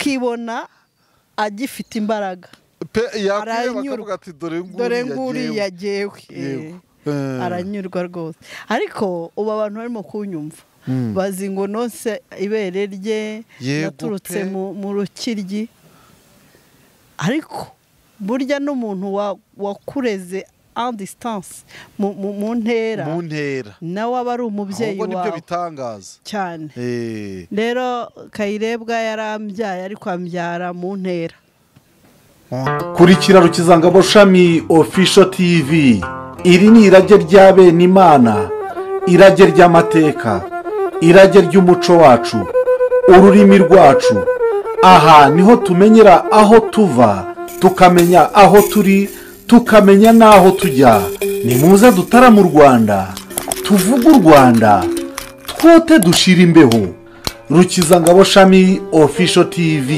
akibona agifite imbaraga pe yakwiye Aranyurwa. bakavuga ati dore nguriya dore nguriya agiyewe." yagewe Yewe. Eh. aranyurwa rwose ariko ubu abantu barimo kunyumva Mm. bazi ngo nonse ibere rye Yego yaturutse pe. mu rukiryi ariko burya n'umuntu wa- wakureze a distance mu- mu mu ntera mu ntera nawe aba ari umubyeyi ahubwo nibyo wawe bitangaza cyane Eh, rero kayirebwa yarambyaye ariko ambyara mu ntera kurikira rukizangabo shami ofisho tv iri ni irage rya bene imana irage ry'amateka irage ry'umuco wacu ururimi rwacu aha niho tumenyera aho tuva tukamenya aho turi tukamenya n'aho tujya nimuze dutara mu rwanda tuvuge u rwanda twote dushira imbeho rukizangabo shami ofisho tv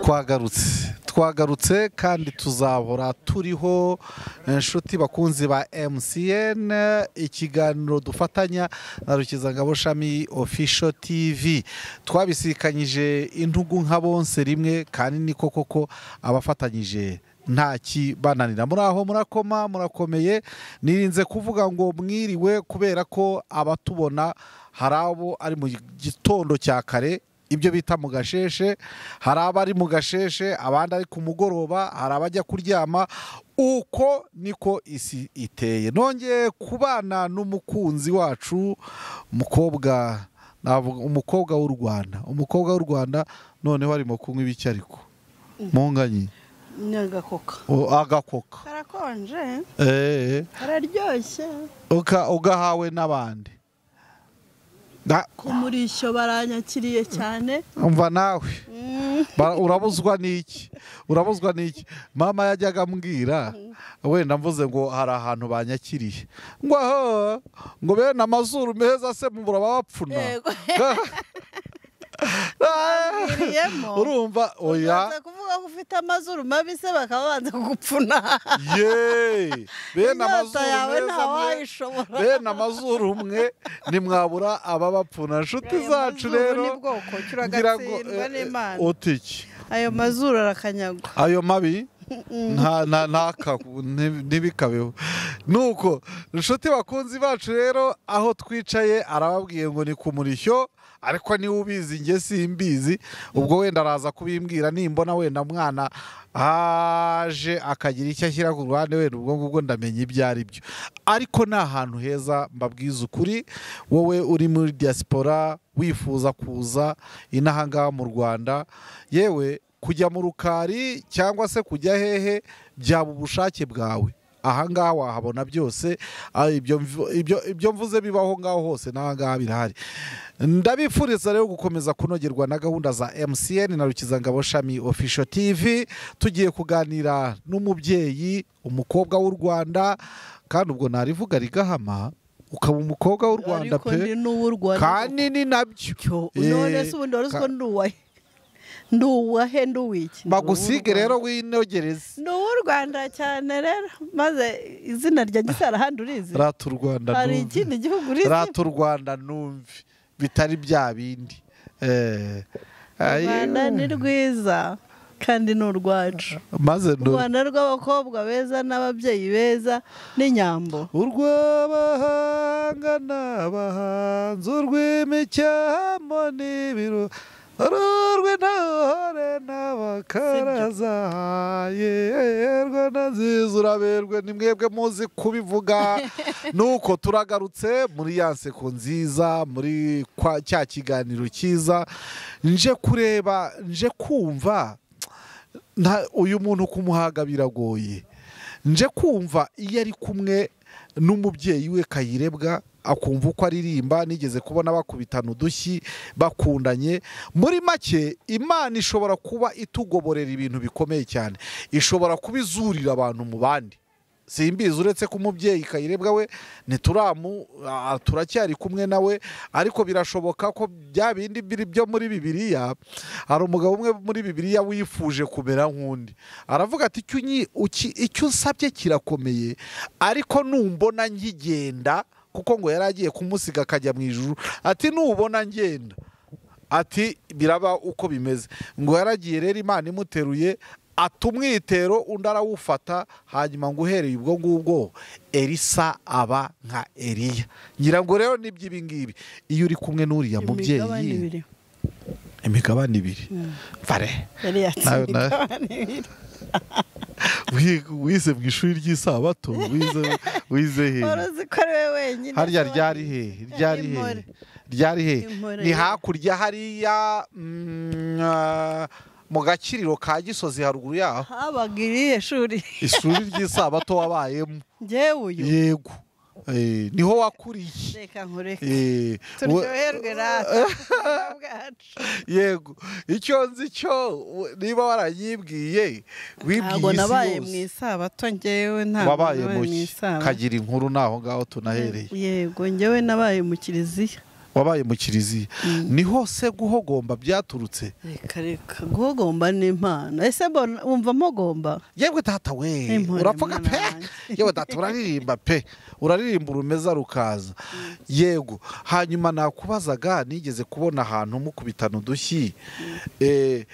twagarutse twagarutse kandi tuzahora turiho inshuti bakunzi ba mcn ikiganiro dufatanya na rukizangabo shami ofisho tv twabisikanyije intugu nka bonse rimwe kandi niko koko abafatanyije nta kibananira muri aho murakoma murakomeye nirinze kuvuga ngo mwiriwe kubera ko abatubona hari abo ari mu gitondo cya kare ibyo bita mu gasheshe hari abari mu gasheshe abandi ari ku mugoroba hari abajya kuryama uko niko isi iteye nongeye kubana n'umukunzi wacu umukobwa navuga umukobwa w'u rwanda umukobwa w'u rwanda noneho arimo kunywa ibiki ariko munganye nyagakoka O- agakoka karakonje Eh, kararyoshye uka- ugahawe n'abandi Na- ku murishyo baranyakiriye cyane umva nawe Ba- urabuzwa n'iki urabuzwa n'iki mama yajyaga ambwira wenda mvuze ngo hari ahantu banyakiriye ngo aho ngo bene amazuru meza se mubura bapfuna yego Ah, biriyemo urumva oya ubanza kuvuga ko ufite amazuru mabi se bakaba banza kugupfuna ye bene inyota amazuru yawe meza nta mwe wayishobora bene amazuru mwe ntimwabura ababapfuna inshuti Aya zacu mazuru rero ni bwoko ngira ngo, kiragatsindwa eh, eh, n'imana utiki ayo mazuru arakanyagwa ayo mabi nta nta ntakabu ntibikabeho nuko inshuti bakunzi bacu rero aho twicaye arababwiye ngo ni ku murishyo ariko niwe ubizi njye simbizi ubwo wenda araza kubimbwira nimbona wenda mwana aje akagira icyo ashyira ku ruhande wenda ubwo ngubwo ndamenya ibyo ari byo ariko ni ahantu heza mbabwiza ukuri wowe uri muri diaspora wifuza kuza inahangaha mu rwanda yewe kujya mu rukari cyangwa se kujya hehe byaba ubushake bwawe ahangaha wahabona byose ah, ibyo mv- ibyo- ibyo mvuze bibaho ngaho hose n'ahangaha birahari ndabifuriza rero gukomeza kunogerwa na gahunda za mcn na rukizangabo shami official tv tugiye kuganira n'umubyeyi umukobwa w'u rwanda kandi ubwo narivuga rigahama ukaba umukobwa w'u rwanda ariko ndi pe n'uw'u rwanda kandi ni nabyo Cyo, none Eh, se ubundi wari uzi ka- ko ndi uwahe ndi uwahe ndi uwiki Ndi bagusige uw'u Rwanda. rero winogereze ni uw'u rwanda cyane rero maze izina rya gisara handi urizi rata u rwanda hari numve. ikindi gihugu urizi rata u rwanda numve bitari bya bindi Eh, u ayi- rwanda ni rwiza kandi ni urwacu maze u none rwanda rw'abakobwa beza n'ababyeyi beza n'inyambo urw'abahanga n'abahanzi urw'imicamo n'ibiro urw'intore n'abakaraza yerwa na nziza uraberwe ni mwebwe muzi kubivuga nuko turagarutse muri ya nseko nziza muri kwa- cya kiganiro cyiza nje kureba nje kumva nta- uyu muntu kumuhaga biragoye nje kumva iyo ari kumwe n'umubyeyi we kayirebwa akumva uko aririmba nigeze kubona bakubitana udushyi bakundanye muri make imana ishobora kuba itugoborera ibintu bikomeye cyane ishobora kuba izurira abantu mu bandi simbizi uretse ko umubyeyi kayirebwa we ntituramu ah, turacyari kumwe nawe ariko birashoboka ko bya bindi biri byo muri bibiliya hari umugabo umwe muri bibiliya wifuje kumera nk'undi aravuga ati "Icyo unyi- uki- icyo usabye kirakomeye ariko numbona nkigenda kuko ngo yari agiye kumusiga akajya mu ijuru ati nubona ngenda ati biraba uko bimeze ngo yaragiye rero imana imuteruye atumwitero undi arawufata hanyuma ngo uhereye ubwo ngubwo elisa aba nka eliya ngira ngo rero n'iby'ibi ngibi iyo uri kumwe n'uriya imigabane mubyeyi ibiri imigabane ibiri vare yari yatsinze Nawe- nawe- imigabane ibiri Wi- wize mu ishuri ry'isabato wize wize he wari uzi ko ari we wenyine harya ushobora- ryari he ryari he Impore. ryari he Impore. ni hakurya hariya mm, ah, mu gakiriro ka gisozi haruguru yaho habaga irihe shuri ishuri ry'isabato wabayemo ngewe uyu yego Eh, niho wakuriye reka nkureke Eh, we- turyoherwe natwe ubuzima bwacu yego icyo nzi cyo u- niba warayibwiye ntabwo wibwiye nabaye mu isi yose isabato ngewe ntabwo wabaye nabaye mu mu ki isabato kagira inkuru naho ngaho tunahereye yego ngewe nabaye mu kiliziya wabaye mu kiliziya niho se guhogomba byaturutse reka reka guhogomba ni impano ese mbona wumva mpogomba yewe data we Impore, urapfaga mwana pe wanjye. yewe data uraririmba pe uraririmba urumeza rukaza yego hanyuma nakubazaga nigeze kubona ahantu mukubitana udushyi eh,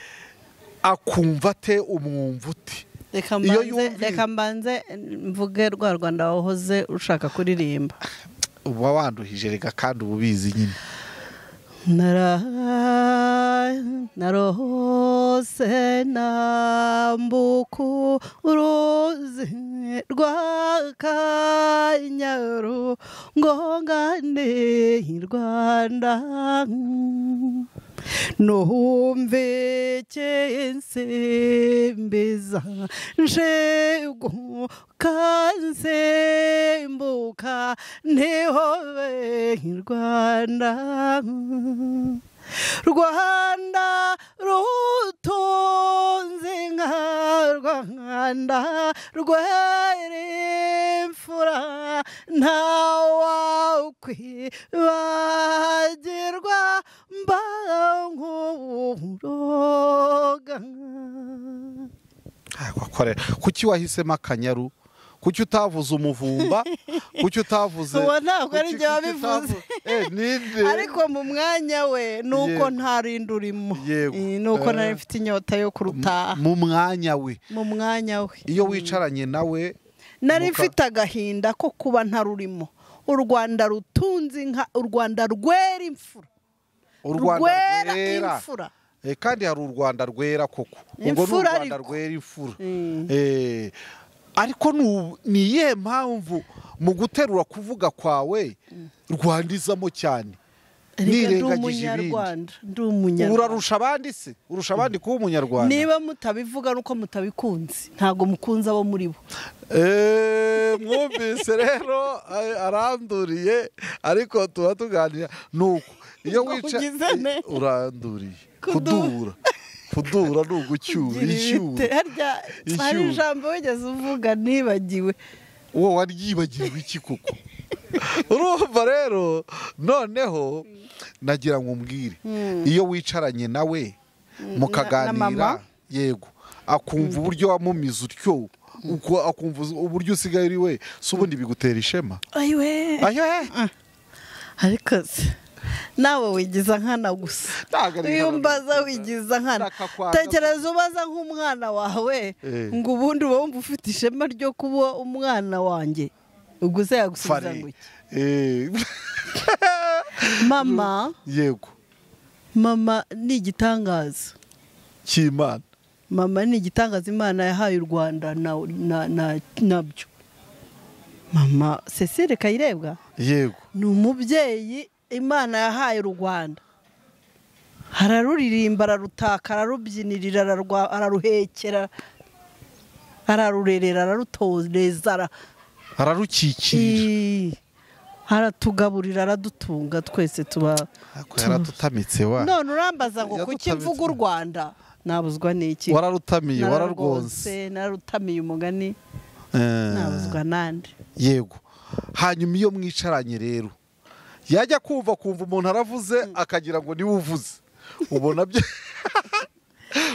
akumva ate umwumva ute reka Iyo mbanze yumvise- reka mbanze mvuge rwa rwanda wahoze ushaka kuririmba uba wanduhije rega kandi uba ubizi nyine Nara- narose nambuku uruzi rwa kanyaru ngongane rwanda nuhumve cyensembiza njegu kansembuka ntihobe rwanda rwanda rutunze nka rwanda rwera imfura ntawakwibagirwa mba nk'uburoga Ah, wakorera kuki wahisemo akanyaru kuki utavuze umuvumba kuki utavuze Uwo ntabwo ari Kuki- jye kuki wabivuze. utavu- Eh, ninde? ariko mu mwanya we ni uko Yego. nta rindi urimo Yego. Eh, ni uko nari mfite inyota yo kurutaha mu mwanya we mu mwanya we iyo wicaranye nawe nari Muka- mfite agahinda ko kuba ntarurimo u rwanda rutunze inka u rwanda rwera imfura u rwanda rwera imfura Eh, kandi hari u rwanda rwera koko ubwo ni u Imfura rwanda ariko. rwera imfura Mm. Eh, ariko ni u- ni iyihe mpamvu mu guterura kuvuga kwawe rwandizamo cyane Reka ndi nirengagije ibindi umunyarwanda ndi umunyarwanda urarusha abandi se urusha abandi kuba umunyarwanda niba mutabivuga nuko mutabikunze ntabwo mukunze abo muri bo Eh, mwumvise rero eh, aranduriye ariko tuba tuganira nuko iyo Ngo wica ugize neza. uranduriye kudura Kudura. kudura ni ugucyura Gira ibite. icyura Harya- Icyuho. hari ijambo wigeze uvuga nibagiwe uwo waryibagiwe iki koko urumva rero noneho nagira ngo umbwire iyo wicaranye nawe na- na mukaganira mama? yego akumva uburyo wamumize utyo uko akumva uburyo usigaye uri we si ubundi bigutera ishema ayiwe ayo he ariko se nawe wigiza nkana gusa Ntabwo ari iyo nkana umbaza gusa. wigiza nkana Ndashaka kwanga tekereza ubaza nk'umwana wawe Eh. ngo ubundi uba wumva ufite ishema ryo kuba umwana wanjye ubwo se yagusubiza ngo fari iki Eh, mama yego mama ni igitangaza cy'imana mama ni igitangaza imana yahaye u rwanda na- na- na- nabyo mama cecile kayirebwa yego ni umubyeyi imana yahaye u rwanda araruririmba ararutaka ararubyinirira ararwa- araruhekera ararurerera ararutoreza ara- ararukikira Ii, aratugaburira aradutunga twese tuba Ariko yararutamitse wa none urambaza ngo kuki Yadutabitse. mvuga u rwanda nabuzwa n'iki wararutamiye wararwonse Nararwonse, nararutamiye umugani Eh, nabuzwa nande yego hanyuma iyo mwicaranye rero yajya kumva kumva umuntu aravuze akagira ngo niwe uvuze ubona bye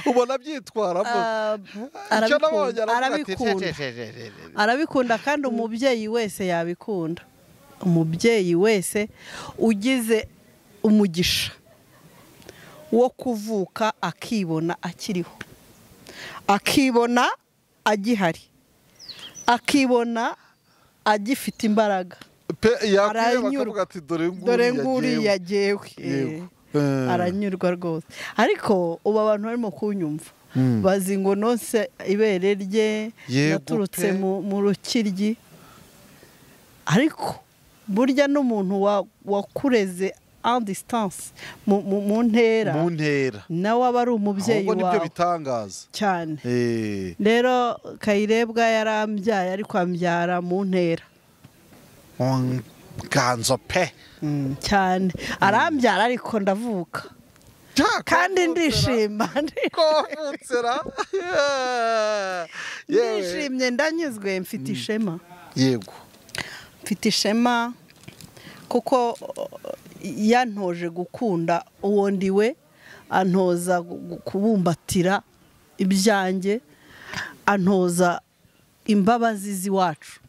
ubona byitwaramo Ah, Icyo arabikunda- nabonye aravuga ati, arabikunda arabikunda kandi umubyeyi wese yabikunda umubyeyi wese ugize umugisha wo kuvuka akibona akiriho akibona agihari akibona agifite imbaraga pe yakwiye Aranyurwa. bakavuga ati dore dore nguriya nguriya yagewe Yego. Eh. aranyurwa rwose ariko ubu abantu barimo kunyumva Mm. bazi ngo nonse ibere rye Yego yaturutse pe. mu- mu rukiryi ariko burya n'umuntu wa- wakureze en distance mu- mu mu ntera mu ntera nawe aba ari umubyeyi ahubwo nibyo wawe bitangaza cyane Eh, rero kayirebwa yarambyaye ariko ambyara mu ntera nganzo pe cyane arambyara ariko ndavuka kandi ndishima kovutsera ndishimye ndanyuzwe mfite ishema yego mfite ishema kuko uh, yantoje gukunda uwo ndiwe antoza gu- gu- kubumbatira ibyanjye antoza imbabazi z'iwacu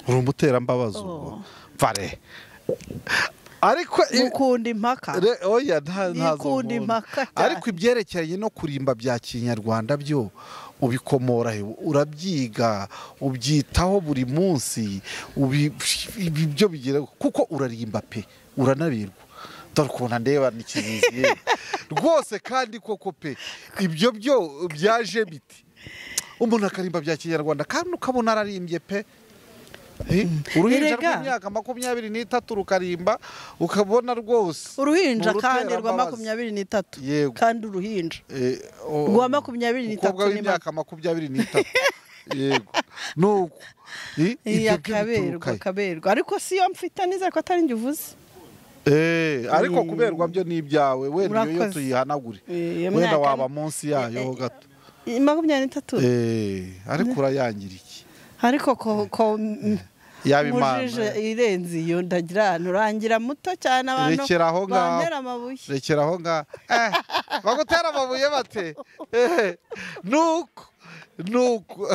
uri umuterambabazi ubwo vare ariko i- gukunda impaka Re- oya nta ntazo Yikunda umuntu. impaka cyane. ariko ibyerekeranye no kurimba bya kinyarwanda byo ubikomora he? urabyiga ubyitaho buri munsi ubi- ibi byo bigira kuko urarimba pe uranabirwa dore ukuntu ndeba n'ikibizi yewe. rwose kandi koko pe ibyo byo byaje biti umuntu akarimba bya kinyarwanda kandi ukabona ararimbye pe Eh, uruhinja Erega. rw'imyaka makumyabiri n'itatu rukarimba ukabona rwose uruhinja Ni kandi rwa uruterambabazi. makumyabiri n'itatu Yego. kandi uruhinja Eh, o- rwa makumyabiri n'itatu umukobwa w'imyaka makumyabiri n'itatu yego nuko I- ibyo byo akaberwa bituruka he? akaberwa ariko si yo mfite nizere ko atari njye uvuze Eh, ariko kuberwa byo ni ibyawe wenda iyo Urakoze. tuyihanagure Eh, iyo wenda myaka- waba munsi yayo gato I- makumyabiri n'itatu Eh, ariko urayangira iki ariko ko- ko mm, yaba imana mujije irenze iyo ndagira ahantu urangira muto cyane abantu Rekera aho ngaho. bantera amabuye rekera aho ngaho eh, bagutera amabuye bate eh, nuko nuko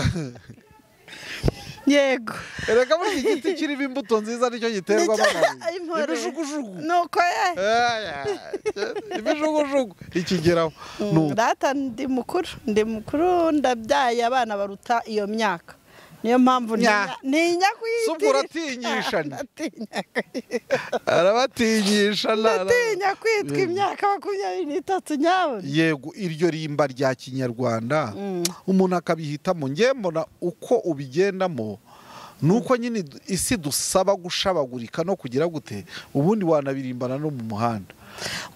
yego erega muri iki giti kirimo imbuto nziza nicyo giterwamo amabuye ibijugujugu nuko ye Aya, ibijugujugu ikigeraho nuko data ndi mukuru ndi mukuru ndabyaye abana baruta iyo myaka niyo mpamvu Nya. ntinya- ntinya kuyitirira Subwo uratinyisha ni. Ndatinya kuyitirira. arabatinyisha na- ndatinya kwitwa imyaka makumyabiri n'itatu nyabona yego iryo rimba rya kinyarwanda Mm. umuntu akabihitamo ngewe mbona uko ubigendamo ni uko nyine du- isi dusaba gushabagurika no kugira gute ubundi wanabirimbana no mu muhanda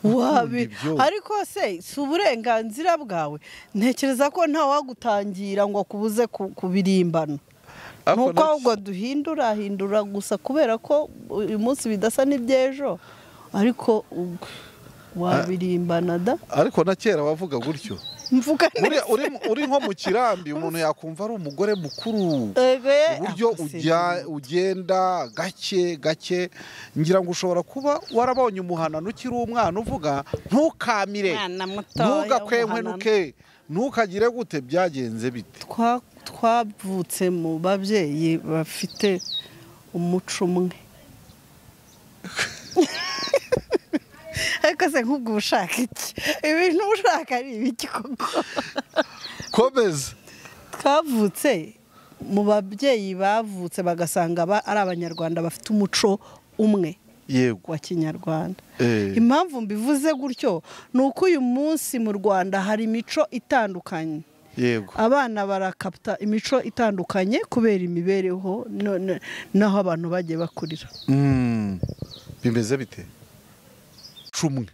wabi ibyo. ariko se si uburenganzira bwawe ntekereza ko nta wagutangira ngo akubuze ku- kubirimbana Ariko nuko nta- ahubwo duhindura hindura gusa kubera ko uyu munsi bidasa n'iby'ejo ariko ubwo wabirimbana da ariko na kera wavuga gutyo mvuga Uri- uri- uri nko mu kirambi umuntu yakumva ari umugore mukuru uburyo ujya- ugenda gake gake ngira ngo ushobora kuba warabonye umuhanano ukiri umwana uvuga ntukamire ntugakwenkwenuke ntukagire gute byagenze bite twavutse mu babyeyi bafite umuco umwe ariko se nk'ubwo ushaka iki ibintu ushaka ari ibiki koko komeza twavutse mu babyeyi bavutse bagasanga ba- ari abanyarwanda bafite umuco umwe yego wa kinyarwanda Eh. impamvu mbivuze gutyo ni uko uyu munsi mu rwanda hari imico itandukanye yego abana barakapta imico itandukanye kubera imibereho no- no- n'aho abantu bagiye bakurira Mm. bimeze bite cumwe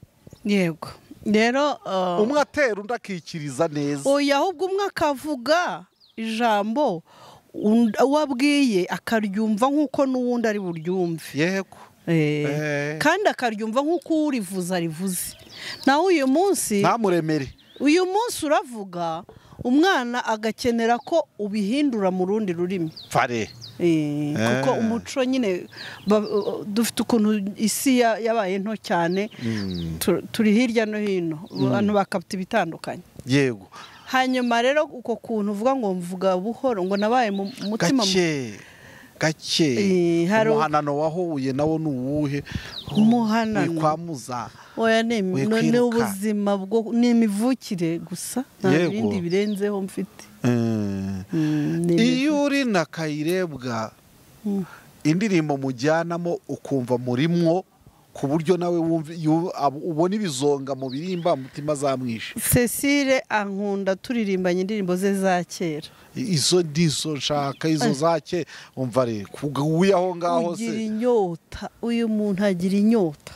yego rero uh, umwe atera undi akikiriza neza oya ahubwo umwe akavuga ijambo und- uwo abwiye akaryumva nk'uko n'uwundi ari buryumve yego Eh, Eh. kandi akaryumva nk'uko urivuze arivuze nawe uyu munsi ntamuremere uyu munsi uravuga umwana agakenera ko ubihindura mu rundi rurimi pare Eh, kuko Eh. umuco nyine ba- dufite ukuntu isi ya- yabaye nto cyane tu- turi hirya no hino abantu bakapta ibitandukanye yego hanyuma rero uko kuntu uvuga ngo mvuga buhoro ngo nabaye mu mutima mu- gake gake Eh, hari- umuhanano wahuye nawo ni uwuhe Oh, Umuhanano. ni kwa muza oya ni We none kwiruka. ubuzima bwo ni imivukire gusa nta Yego. bindi birenzeho mfite Eh. Mm, ni iyo uri na kayirebwa Mm. indirimbo mujyanamo ukumva murimwo ku buryo nawe wumva- yu- ab- ubona ibizonga mu birimba mutima zamwishe cecile ankunda turirimbanye indirimbo ze za kera izo nizo nshaka izo zake umva re kuguye aho ngaho ugira se inyota uyu muntu agira inyota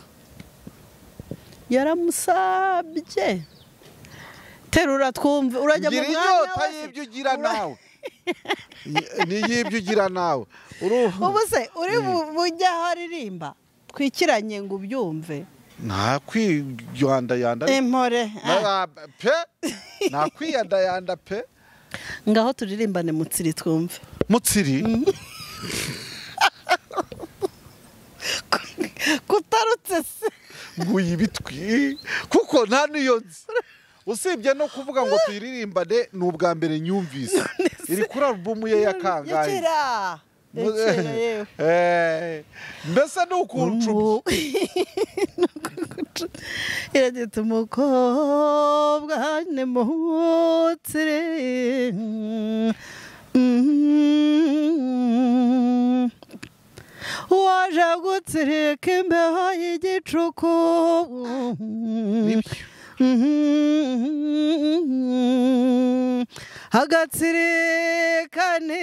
yaramusabye terura twumve urajya mu mwanya gira inyota we. y'ibyo ugira Ura- nawe ni y'ibyo ugira nawe Uru- ubu se uri bu- bujye aho aririmba twikiranye ngo ubyumve nta kwiyandayanda impore ah. Na- pe nta kwiyandayanda pe ngaho turirimbane mutsiri twumve mutsiri kutarutse se nguye ibitwi kuko nta n'iyo nzi usibye no kuvuga ngo tuyiririmbane ni ubwa mbere nyumvise iri kuri alubumu ye ya kangahe yakira Mu- yakira yewe Eh, mbese ni ukuntu Umu- iragita umukobwa nimutsire waje gutsirika imbeho y'igicuku agatsirikana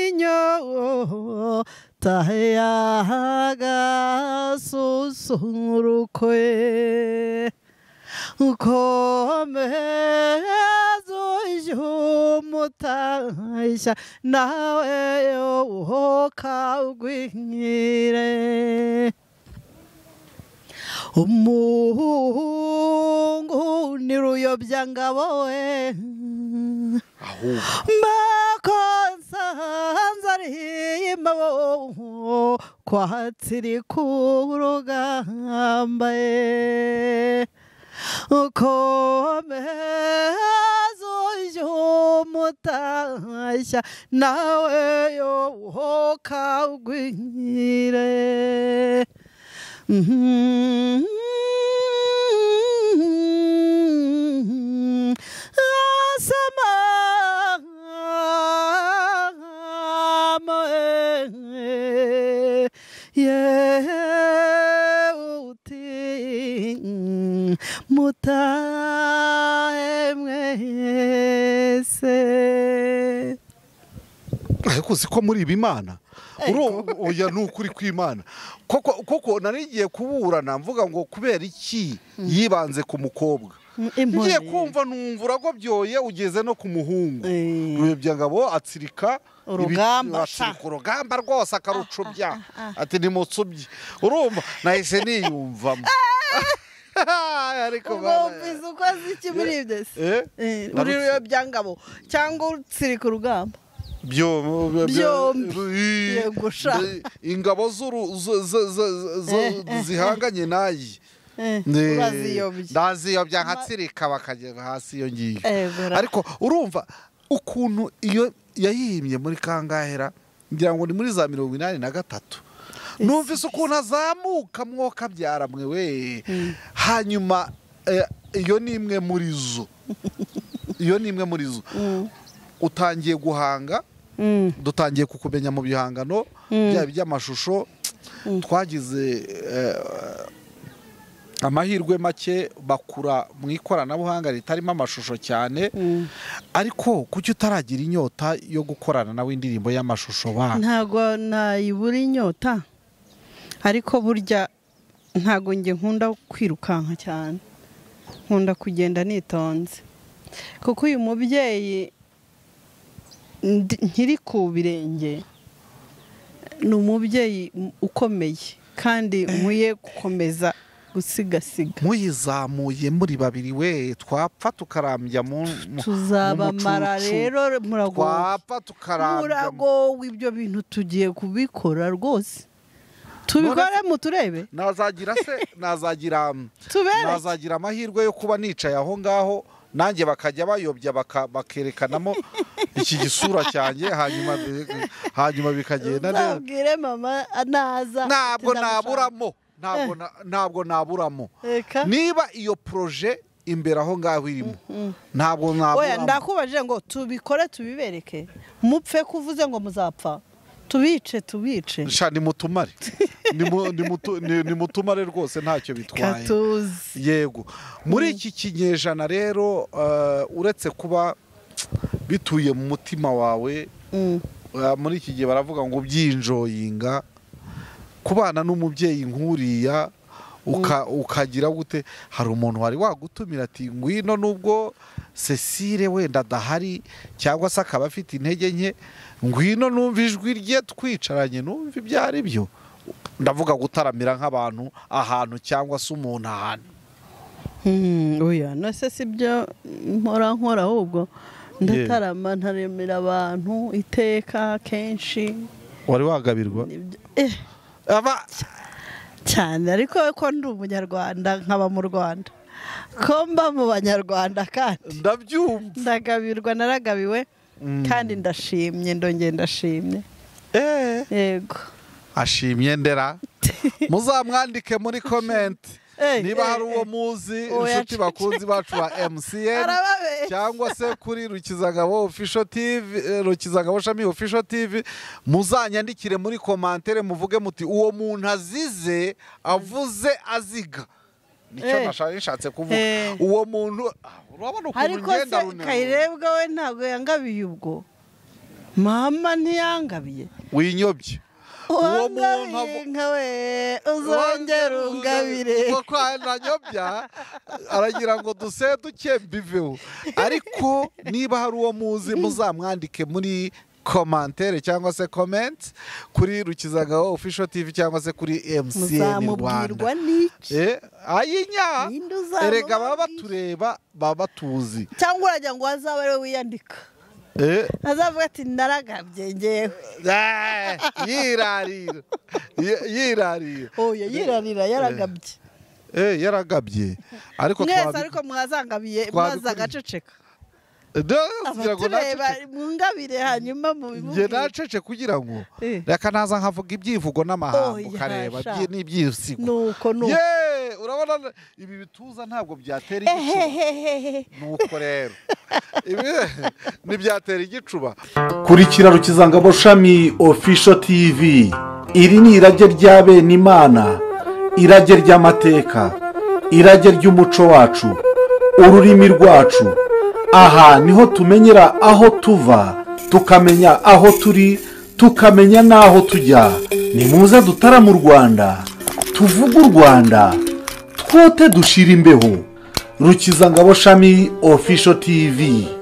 inyota yagasusurukwe ukomeza ujye umutashya nawe ukagwire umuhungu ni ruyobyangabo we ahubwo makosa nzariyimabo kwatsiri ku rugamba ye ukomeza ujye umutashya nawe yo ukagwire Asama yeuti mutahe mwese ariko uzi ko muri ibi imana Uru- oya ni ukuri kw'imana Koko- kuko nari ngiye kuburana mvuga ngo kubera iki yibanze ku mukobwa ngiye kumva numva uragobyoye ugeze no ku muhungu Eh. ruyebyangabo atsirika ibi- Urugamba, atsirika sa. urugamba rwose akarucubya ati nimutsubye urumva nahise niyumvamo ariko ubwumvise uko azi iki muri ibyo se Eh? Eh, Narutse. uri ruyobyangabo cyangwa utsirika urugamba byombi Byombi. Yego, sha. ingabo z'uru- zo- zo- zo- zo- zihanganye nayi Eh, Ne- uraziyobya ndaziyobya nkatsirika bakajya hasi iyo ngiyo Ego, ra- ariko urumva ukuntu iyo yayihimbye muri kangahera ngira ngo ni muri za mirongo inani na gatatu numvise ukuntu azamuka mwoka byara mwe we hanyuma eh, iyo ni imwe muri zo iyo ni imwe muri zo utangiye guhanga Mm. dutangiye kukumenya mu bihangano byaba iby'amashusho twagize eh, amahirwe make bakura mu ikoranabuhanga ritarimo amashusho cyane ariko kuki utaragira inyota yo gukorana nawe indirimbo y'amashusho ba ntago nayibura inyota ariko burya ntago njye nkunda kwirukanka cyane nkunda kugenda nitonze kuko uyu mubyeyi ndi- nkiri ku birenge ni umubyeyi ukomeye kandi nkwiye gukomeza gusigasiga muyizamuye muri babiri we twapfa tukarambya mu mu- tuzabamara mu mucucu. rero muragowe twapfa tukarambya mu- muragowe ibyo bintu tugiye kubikora rwose tubikore mu turebe nazagira se nazagira tubere nazagira amahirwe yo kuba nicaye aho ngaho nanjye bakajya bayobya baka- bakerekanamo iki gisura cyanjye hanyuma hanyuma bikagenda neza uzabwire mama naza ntabwo tuzamushaka. naburamo ntabwo na- ntabwo naburamo Reka. niba iyo poroje imbere aho ngaho irimo ntabwo naburamo oya ndakubajije ngo tubikore tubibereke mupfe kuvuze ngo muzapfa tubice tubice Sha, nimutumare Nimu- nimutu- ni- nimutumare rwose ntacyo bitwaye katuzi yego muri iki kinyejana rero eh, uretse kuba bituye mu mutima wawe Mm. eh, muri iki gihe baravuga ngo ubyinjoyinga kubana n'umubyeyi nk'uriya uka- ukagira gute hari umuntu wari wagutumira ati ngwino nubwo cecile wenda adahari cyangwa se akaba afite intege nke ngwino numva ijwi rye twicaranye numva ibyo ari byo ndavuga gutaramira nk'abantu ahantu cyangwa se umuntu ahantu Mm, oya nase si byo nkora nkora ahubwo ndatarama ntaremera abantu iteka kenshi wari wagabirwa Nibyo- eh, aba cyane ariko ko ndi umunyarwanda nkaba mu rwanda ko mba mu banyarwanda kandi ndabyumva ndagabirwa naragabiwe kandi ndashimye ndongera ndashimye Eh, yego ashimye ndera muzamwandike muri komenti Eh, niba eh, hari uwo eh. muzi Oya, inshuti bakunzi bacu ba mcn Arababeshya. cyangwa se kuri rukizangabo official tv eh, rukizangabo shami official tv muzanyandikire muri komantere muvuge muti uwo muntu azize avuze aziga nicyo Eh. nashaka- nashatse kuvuga Eh. uwo muntu ah, urabona ukuntu ariko se ugenda runini kayirebwa we ntabwo yangabiye ubwo mama ntiyangabiye winyobye uwo muntu uwangabiye avu- nka we uzongera ungabire kuko nanyobya aragira ngo duse duke mbiveho ariko niba hari uwo muzi muzamwandike muri komantere cyangwa se komenti kuri rukizagaho official tv cyangwa se kuri mcn rwanda muzamubwirwa n'iki Eh, ayinya Ninde uzamubabwira? erega baba batureba baba batuzi cyangwa uragira ngo azabe ariwe wiyandika Eh, azavuga ati naragabye ngewe eh, yirarira Yi- yirarira oya yirarira yaragabye Eh, yaragabye ariko mwese twabi- ariko mwazangabiye twabikurikira. mwaza agaceceka Da, kugira ngo abatureba nacece- mwungabire hanyuma njye mubimubwire nacece kugira ngo Eh. reka naza nkavuga ibyivugo n'amahanga Oya, ukareba sha. byi- n'ibyisigo nuko nuko ye urabona na- ibi bituza ntabwo byatera igicuba ehehehehe nuko rero ibi ntibyatera igicuba kurikira rukizangabo shami ofisho tivi iri ni irage rya bene imana irage ry'amateka irage ry'umuco wacu ururimi rwacu aha niho tumenyera aho tuva tukamenya aho turi tukamenya n'aho tujya nimuze dutara mu rwanda tuvuge u rwanda twote dushira imbeho rukizangabo shami ofisho tivi